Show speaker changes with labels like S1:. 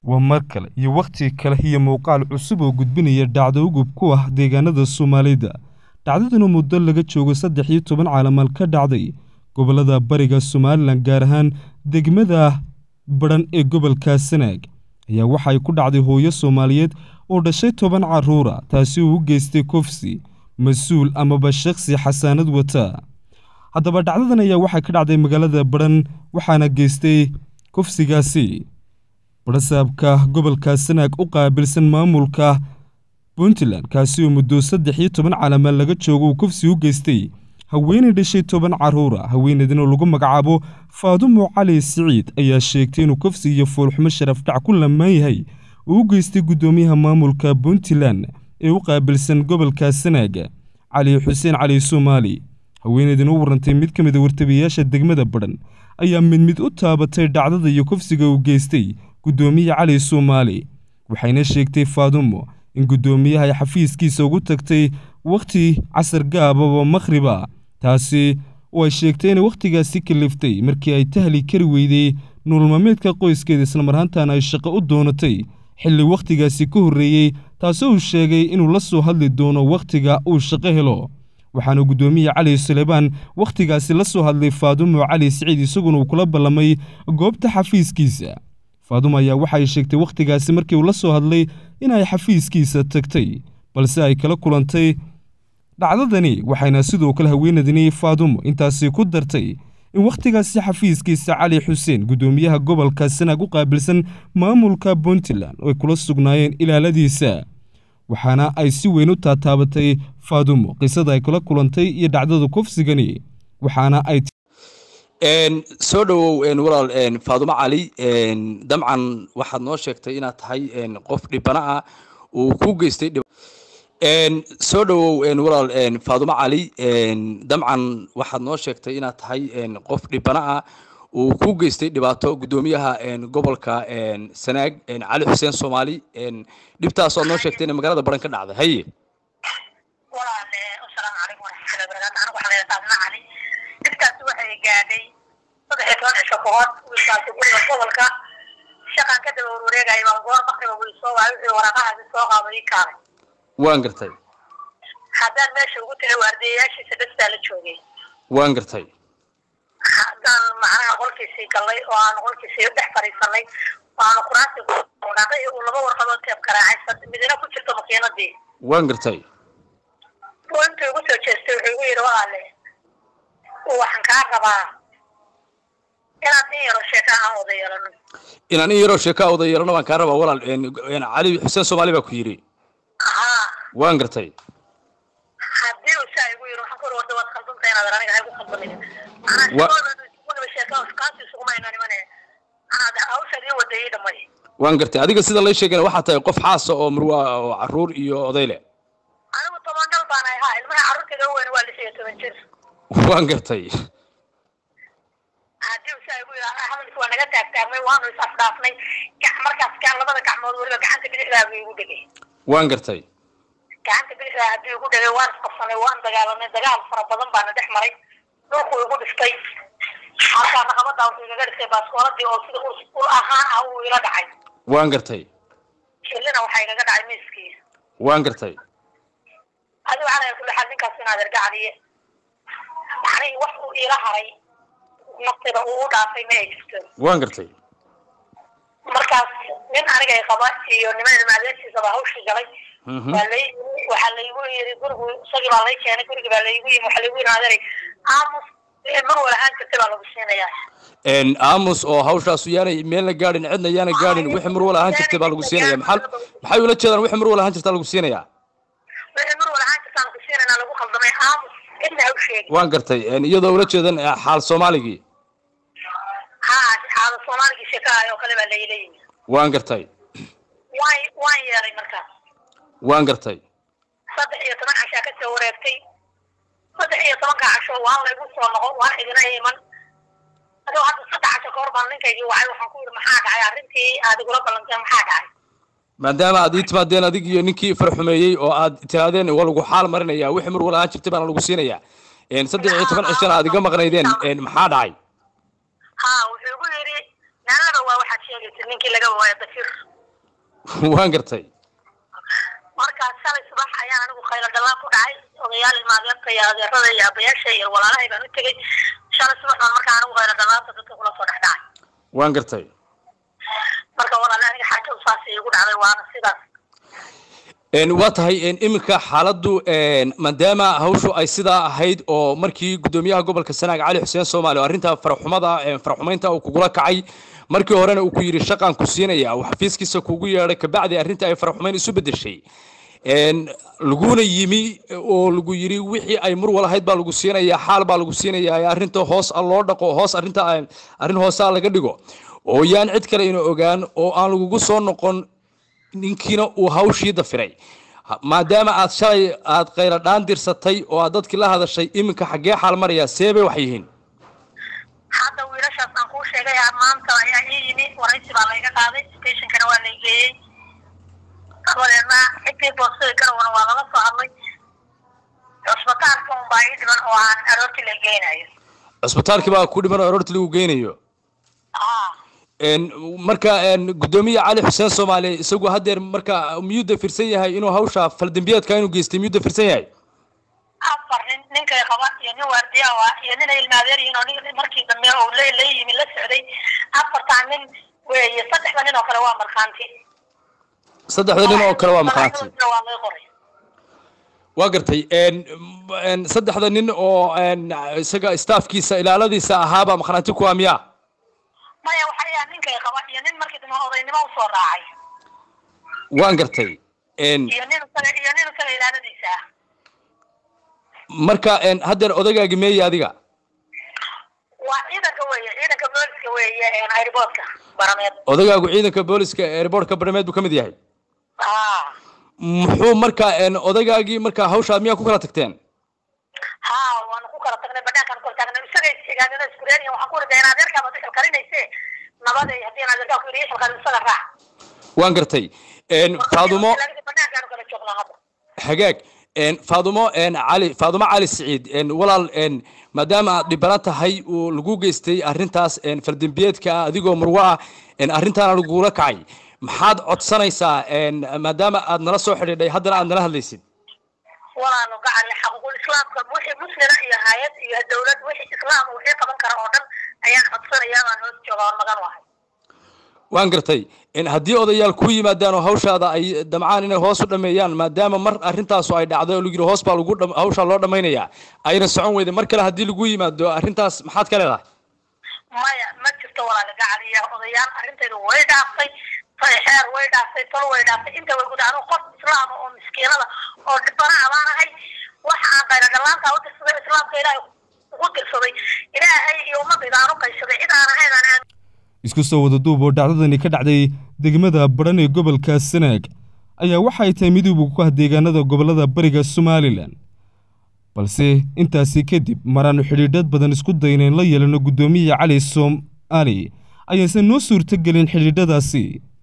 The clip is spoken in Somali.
S1: waa mar kale iyo wakhti kale iyo muuqaal cusub oo gudbinaya dhacdo ugub ku ah deegaanada soomaalida dhacdaduna muddo laga joogo saddex iyo toban caalamal ka dhacday gobollada bariga somalilan gaar ahaan degmada badhan ee gobolka sanaag ayaa waxay ku dhacday hooyo soomaaliyeed oo dhashay toban carruura taasi uu u geystay kofsi mas-uul amaba shakhsi xasaanad wata haddaba dhacdadan ayaa waxay ka dhacday magaalada badhan waxaana geystay kofsigaasi badhasaabka gobolka sanaag u qaabilsan maamulka puntland kaasi oo muddo saddex iyo toban calamal laga joogo uu kofsi u geystay haweenay dhashay toban carruura haweeneydin oo lagu magacaabo faadumo cali siciid ayaa sheegtay inuu kofsi iyo foolxumo sharafdhac ku lamaan yahay uu u geystay guddoomiyaha maamulka puntland ee u qaabilsan gobolka sanaag cali xuseen cali soomaali haweeneydin u warantay mid ka mid a wartabiyayaasha degmada badhan ayaa mid mid u taabatay dhacdada iyo kofsiga uu geystay guddoomiye cali soomaali waxayna sheegtay faadumo in guddoomiyaha ay xafiiskiisa ugu tagtay wakhti casar gaababa makhriba taasi oo ay sheegtay inay wakhtigaasi kaliftay markii ay tahli kari weyday nuulmaameedka qoyskeeda islamarhaantaana ay shaqo u doonatay xilli wakhtigaasi ka horreeyey taasoo uu sheegay inuu la soo hadli doono wakhtiga uu shaqo helo waxaana guddoomiye cali suleymaan wakhtigaasi la soo hadlay faadumo cali siciid isaguna uu kula ballamay goobta xafiiskiisa faadumo ayaa waxay sheegtay wakhtigaasi markii uu la soo hadlay inay xafiiskiisa tagtay balse ay kala kulantay dhacdadani waxayna sidoo kale haweenadani faadumo intaasi ku dartay in wakhtigaasi xafiiskiisa cali xuseen guddoomiyaha gobolka sanaag u qaabilsan maamulka puntland oo ay kula sugnaayeen ilaaladiisa waxaana ay si weyn u taataabatay faadumo qisada ay kula kulantay iyo dhacdada kofsigani waxaana ay
S2: soo dhowow walaal faadumo cali dabcan waxaad noo sheegtay inaad tahay qof dhibana ah uu ku geystay soo dhowow walaal faadumo cali dabcan waxaad noo sheegtay inaad tahay qof dhibana ah uu ku geystay dhibaato guddoomiyaha gobolka sanaag cali xuseen soomaali dhibtaas oad noo sheegtay inay magaalada baran ka dhacday haye
S3: dhibtaasi waxay gaadhay saddex iyo toban cisho kahor wiilkaasi guriga gobolka shaqan ka daba wareegaya baan goor makriba wii soo waay wixii waraaqahaasi soo qaado ii kaalay
S2: waan gartay
S3: haddaan meesha ugu tagay waardiyayaashiisa dhastaa la joogay
S2: waan gartay
S3: haddaan macnaha qolkiisii gallay oo aan qolkiisii dhex fadhiisanay oo aanu kuraasii waraaqay uu laba warqadood teeb garaacay midina ku jirto makiinadii
S2: waan gartay
S3: buu intuu igu soo jeestay wuxuu igu yidhi walaale waxaan kaa rabaa inaad in yaro sheeka aan wada yeelano
S2: inaan in yaroo sheeka wada yeelano baan kaa rabaa walaal cali xuseen soomaali baa ku yidhi
S3: haa
S2: waan gartay
S3: haddii uu saa igu yidhi waxaan ku yidhi warda waad khaldantay inaad aniga haygu khaldamin manaa sheeka kaasi isuguma inaan imane anaad hawshaad ii wada ii dhamay
S2: waan gartay adiga sida lay sheegana waxaa tahay qof xaasa oo murwa oo caruur iyo oday leh
S3: anigu toban dhal baan ahay haa ilmaha carruurtayda u weyn waa lix iyo toban jir
S2: waan gartay
S3: haddii usaa igu yidhi hadalkii waa naga taagtaagmay waanu is afdhaafnay markaas kaan labada gacmood weliba gacanta bidixdaa buu igu dhegay
S2: waan gartay
S3: gacanta bidixdaa haddii igu dhegay waan isqabsanay waan dagaalanay dagaal fara badan baana dhex maray dhulku igu dhiftay halkaa naqabadaa wuxuu igaga dhistay baaskooladii oo sida ul ahaan ah uu ila dhacay
S2: waan gartay
S3: shillina waxaa igaga dhacay miiskii
S2: waan gartay
S3: adigo calaya kulli xaal ninkaas inaad ergacdiye macnihii wax uu iila haray naftida uu u dhaafay ma ay jirto
S2: waan gartay
S3: markaas nin anigay qaba iyo niman ilmaadeertiisaba hawshii galay waa lay waxaa laygu yiri gurigu isagii baa lay keenay gurigi baa laygu yimi waxaa laygu yiri adeeray aamus mar walahaan jirtay baa lagu siinayaa
S2: aamus oo hawshaasu yaanay meelna gaadhin cidna yaana gaadhin wixii mar wal ahaan jirtay baa lagu siinaya maxaa maxay ula jeedaan wixii mar wal ahaan jirtaa lagu siinayaa
S3: wixii mar walahaan jirtaa lagu siinaynaa lagu khaldamay aamus cidna ha u sheegin
S2: waan gartay iyadoo ula jeedan xaal soomaaligii
S3: haa xaalo soomaaligii sheekaha oo kale baa layla yimi
S2: waan gartay
S3: waan waan yeelay markaas
S2: waan gartay
S3: saddex iyo toban cashaa ka soo wareegtay saddex iyo tobanka casho waan laygu soo noqo waan idina iman adoo hadda saddex casho kahor baan ninkaygii wacay waxaan ku yidhi maxaa dhacay arrintii aad igula ballanteen maxaa dhacay
S2: maadaama aad ii timaadeen adig iyo ninkii farxumeeyey oo aad tiraadeen waa lagu xaal marinaya wixii mar wal ahaan jirtay baana lagu siinaya saddex iyo toban cishana aad iga maqnaydeen maxaa dhacay
S3: haa wuxuu igu yidhi naalaba waa waxaad sheegaysa ninkii laga waayo dafir
S2: waan gartay
S3: markaas shalay subax ayaan anigu khaylo dhalaan ku dhacay odayaal ilmaadeerta iyo adeerada iyo abayaasha iyo walaalahay baan u tegey shalay subax baan markaa anigu khaylo dhalaanta dadka kula soo dhex dhacay
S2: waan gartay
S3: marka walaale aniga xaajadu saas iigu dhacday waana sidaas
S2: waa tahay iminka xaaladdu maadaama hawshu ay sidaa ahayd oo markii guddoomiyaha gobolka sanaag cali xuseen soomaali oo arrinta faraxumada faraxumaynta uu kugula kacay markii horena uu ku yidhi shaqaan ku siinaya uu xafiiskiisa kugu yeedhay kabacdi arrinta ay faraxumayn isu beddeshay laguna yimi oo lagu yidhi wixii ay mur walahayd baa lagu siinayaa xaal baa lagu siinayaa arrinta hoos loo dhaqo hoos arrinta arrin hoosaa laga dhigo oo yaan cid kale ina ogaan oo aan lagugu soo noqon ninkiina uu hawshii dafiray maadaama aad shalay aad khayla dhaan dirsatay oo aad dadkii la hadashay iminka xaggee xaal marayaa see bay wax yihiin
S3: hadda wiilashaas aan kuu sheegay maanta ayaa ii yimi waraysi baa layga qaaday stationkana waa lay geeyey dabadeedna cidii boostada garawana waa lala soo hadlay cusbitaalka un baa ii dhiman oo aan aroortii la geynayo
S2: cusbitaalkii baa ku dhiman oo aroortii lagu geynayo marka guddoomiye cali xuseen soomaali isagu haddeer marka miyuu dafirsan yahay inuu hawsha faldambiyeedka inuu geystay miyuu dafirsan yahay
S3: afar nin ninkay qaba iyo nin waardiya ah iyo nin ay ilmaadeer yihiin oo nin markii dambe oo la la yimi la socday afartaa nin weeye saddexda nin oo kale waa markhaanti
S2: saddexda nin oo kale waa markhaanti
S3: waa lay qoray
S2: waa gartay saddexda nin oo isaga staafkiisa ilaaladiisa ahaabaa markhaanti kuwa miyaa
S3: maya waxay ahaa ninkay qaba iyo nin markii dambe odaynimo usoo raacay
S2: waan gartay
S3: iyo nin isaga iyo nin isaga ilaaladiisa ah
S2: marka haddeer odagaagi meeya adiga
S3: waa ciidanka weeye ciidanka booliska weeye airboodka barameed
S2: odagaagu ciidanka booliska airboortka barameed buu ka mid yahay
S3: ha
S2: muxuu marka odagaagii marka hawshaa miyaa ku kala tagteen
S3: ha waanu ku kala tagnay banaankaan kala tagnay isaga isigaanina isku reeriyan waxaan ku riday in adeerkaaba dixil karinayse nabaday haddii adeerkaa ku yidhi ixil karin isaga raac
S2: waan gartay faadumo
S3: banaankaanu kala joognaa hadda
S2: hagaag faadumo cali faadumo cali siciid walaal maadaama aad dhibana tahay uu lagu geystay arrintaas faldembiyeedka ah adigoo murwo ah arrintaana lagula kacay maxaad codsanaysaa maadaama aad nala soo xidhiidhay haddana aad nala hadlaysid
S3: walaanu gacanle xaquuqul islaamka wixii muslina iyo hay-ad iyo dawlad wixii islaam wixii qaban kara oo dhan ayaan codsanayaa baan hoos jooga oon magan wahay
S2: waan gartay haddii odayaal ku yimaadaan oo hawshaada ay damcaan inay hoos u dhameeyaan maadaama mar arrintaasu ay dhacday oo lagu yidhi hoos baa lagu hawshaa loo dhamaynayaa ayna socon weyday mar kale haddii lagu yimaado arrintaas maxaad ka leedahay
S3: maya ma jirto walaale gacal iyo odayaal arrintaydu way dhaaftay xeer way dhaaftay tol way dhaaftay inta way guda anigu qof islaama oo miskiinada oo dhibana abaanahay waxa aan qayladhalaanta u dirsaday islaamka ilaahay ugu dirsaday ilaahay iyo ummadayda aan u qaysaday cid aan ahayn aan
S1: isku soo wada duub oo dhacdadani ka dhacday degmada badhan ee gobolka sanaag ayaa waxay tahay midooba ku ah deegaanada gobollada bariga somalilan balse intaasi kadib maraannu xidhiidhad badan isku daynayn la yeelano guddoomiya cali soom ali ayaysan noo suurto gelin xidhiidhadaasi